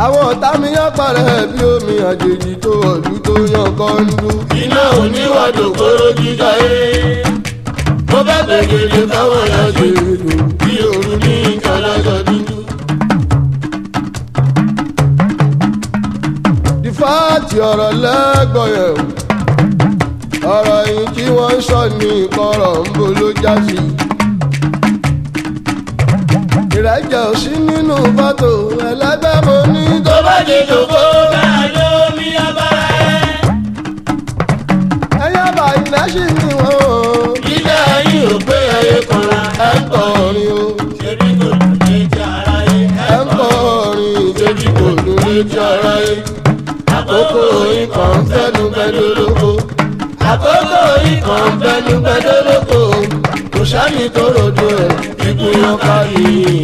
àwọn ọ̀tá mi yán parẹ́ bí omi àjèjì tó ọ̀dún tó yan kọ́ńdú. iná oníwàdò kóró jíjà yé. mo bá gbẹ̀gẹ̀dẹ̀ káwọn ya ṣe èlò bí òru ní ìkàlájọ dúdú. dìfáàtì ọ̀rọ̀ lẹ́gbọ̀n yẹn o ọ̀rọ̀ yìí tí wọ́n ń sọ ní ìkọ̀rọ̀ ń bo ló já sí. ìrẹ́jẹ̀ ò sí nínú fọ́tò ẹlẹ́gbẹ́ mo ní tó tó bá dé jòkó bẹ́ẹ̀ ló mi abára ẹ̀. ẹyẹ báyìí lẹ́sì ni wọ́n o. ilé ayé ò pé ẹyẹ kan ra ẹ ń kọrin o ṣebí kò dùn létí ara yé. ẹ ń kọrin ṣebí kò dùn létí ara yé. àkókò ikọ̀ ń fẹ́nu gbẹdọ́lóko. àkókò ikọ̀ ń fẹ́nu gbẹdọ́lóko. kò sáni tó rodo ẹ̀ ikú yan ká yìí.